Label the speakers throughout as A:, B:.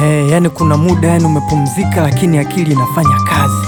A: Eh, yani kuna muda yani umepumzika lakini akili inafanya kazi.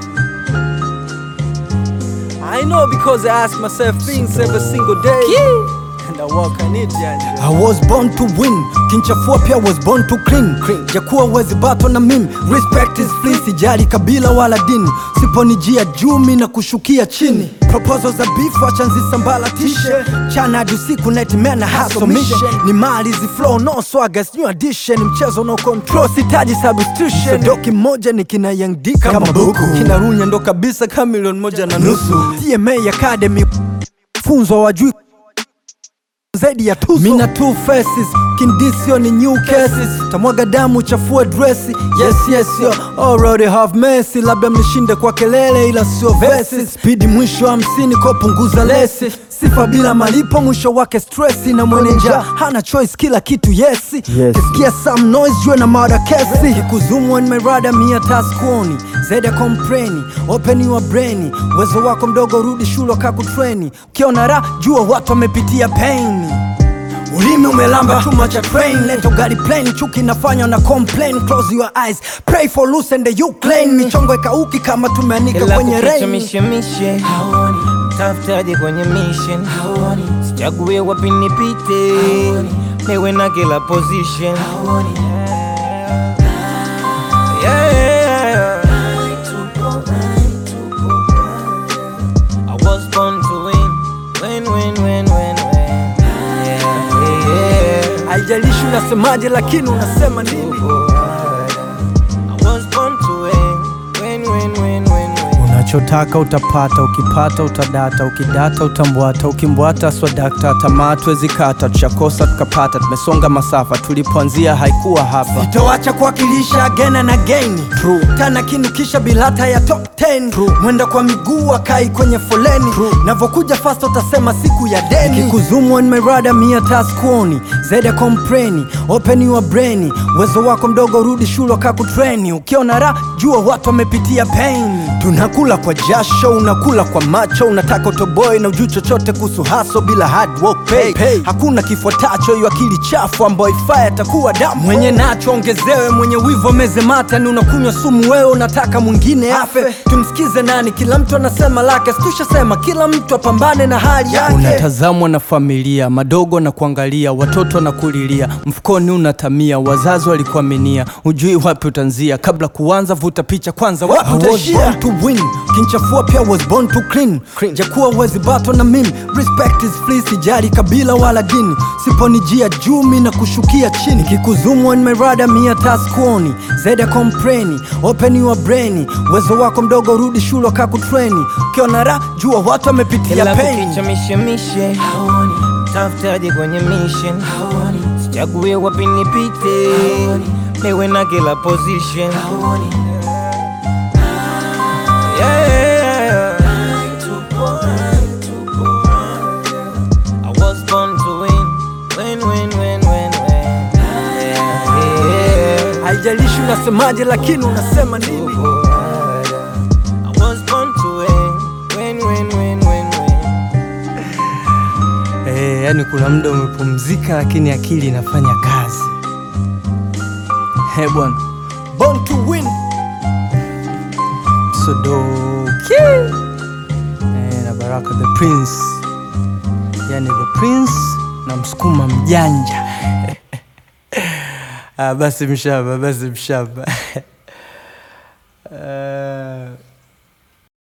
A: I know because I ask myself things every single day. And I work on it yani.
B: I was born to win, kinchafua pia was born to clean. Jakuwa wezi bato na mimi, respect is free, sijali kabila wala dini. Siponijia juu mi na kushukia chini. Proposals za beef wacha nzisambalatishe, chana hadi usiku nightmare na hustle mission. Ni mali zi flow no swagger, new addition, mchezo no control, sitaji substitution. Sodoki moja ni kina Young D kama buku, kina Runya ndo kabisa kama milioni moja na nusu. TMA Academy funzo wajui zaidi ya tuzo. Mina two faces, kindisio ni new cases. Tamwaga damu chafue dresi, yes yes yo already have mercy. Labda mnishinde kwa kelele ila sio verses. Speed mwisho hamsini ko punguza lesi. Sifa bila malipo mwisho wake stressi na mweneja hana choice kila kitu yesi
A: Yes.
B: kisikia some noise jue na mada kesi kikuzumu on my radar mia taskuoni zaidi ya kompreni open your brain uwezo wako mdogo rudi shule kakutreni ukiona ra jua watu wamepitia pain ulimi umelamba chuma cha train leto gari plane chuki nafanywa na complain close your eyes pray for loose and you claim michongo ikauki kama tumeanika
C: Ila
B: kwenye
C: kukicha
B: rain
C: mishemishe haoni tafutaje kwenye mission haoni sichague wapi nipite niwe na kila position haoni yeah. I was born to win win win win win win yeah, yeah.
B: haijalishi unasemaje lakini unasema nini
C: I was born to win win win win win win
A: Unachotaka utapata, ukipata utadata, ukidata utambwata, ukimbwata swadakta, tamaa tuwezi kata, tushakosa tukapata, tumesonga masafa, tulipoanzia haikuwa hapa.
B: Sitoacha kuwakilisha again and again True. Tana kinukisha bilata ya top 10 True. Mwenda kwa miguu akai kwenye foleni Navokuja fast utasema siku ya deni Kikuzumu on my radar mia taskuoni Zaidi ya kompreni Open your brain Uwezo wako mdogo rudi shule kakutreni Ukiona ra jua watu wamepitia pain Tunakula kwa jasho unakula kwa macho Unataka utoboy na ujui chochote kuhusu haso bila hard work pay. Pay. Hakuna kifuatacho hiyo akili chafu ambayo ifaa atakuwa damu mwenye nacho ongezewe mwenye wivo meze mata ni unakunywa sumu wewe unataka mwingine afe tumsikize nani kila mtu anasema lake situshasema kila mtu apambane na hali yake
A: Unatazamwa na familia, madogo na kuangalia, watoto na kulilia, mfukoni unatamia, wazazi walikuaminia, ujui wapi utanzia, kabla kuanza vuta picha kwanza, wapi
B: I was
A: utaishia.
B: born to win kinchafua pia was born to clean, jakuwa wezi bato na mimi respect is free sijali kabila wala dini siponijia jumi na kushukia chini kikuzumu on my radar mia taskuoni zaidi ya kompreni open your brain uwezo wako mdogo rudi shule kakutreni ukiona ra jua watu wamepitia
C: Ila
B: pain
C: kukicha mishemishe haoni tafutaje kwenye mission haoni sichague wapi nipite niwe na kila position haoni yeah. I was born to win win win win win win yeah, yeah.
B: haijalishi unasemaje lakini unasema nini
C: I was born to win win win win win win
A: Eh, yani kuna muda umepumzika lakini akili inafanya kazi. He bwana,
B: born to win
A: Sodoki eh, na Baraka the Prince, yani the Prince na msukuma mjanja ah, basi mshamba, basi mshamba Eh,